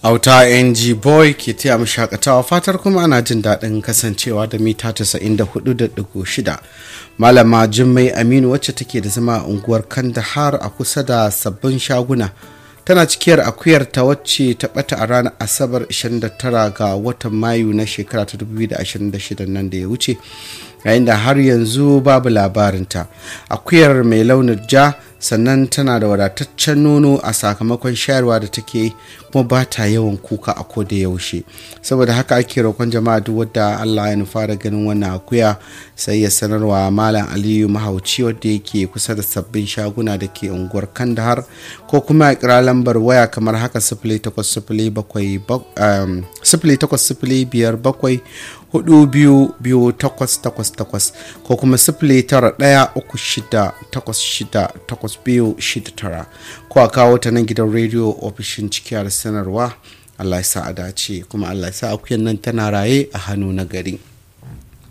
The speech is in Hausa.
auta ng boy ke taya mu shakatawa fatar kuma ana jin daɗin kasancewa da mita 94.6 malama jummai aminu wacce take da zama a unguwar kandahar a kusa da sabbin shaguna tana cikiyar akuyar ta wacce ta bata a ranar asabar 29 ga watan mayu na shekara ta 2026 nan da ya wuce yayin da har yanzu babu labarinta akuyar mai launin ja sannan tana da wadataccen nono a sakamakon shayarwa da take kuma ba ta yawan kuka a koda yaushe saboda haka ake roƙon jama'a duk wadda allah ya nufa da ganin wannan akuya sai ya sanarwa malam aliyu mahauci wadda yake kusa da sabbin shaguna da ke unguwar kandahar ko kuma a kira lambar waya kamar haka sifili takwas sifili biyar bakwai hudu biyu biyu takwas takwas takwas ko kuma sifili tara ɗaya uku shida takwas shida takwas biyu shida tara ko a kawo ta nan gidan rediyo ofishin cikiyar sanarwa allah ya sa a dace kuma allah ya sa akuyan nan tana raye a hannu na gari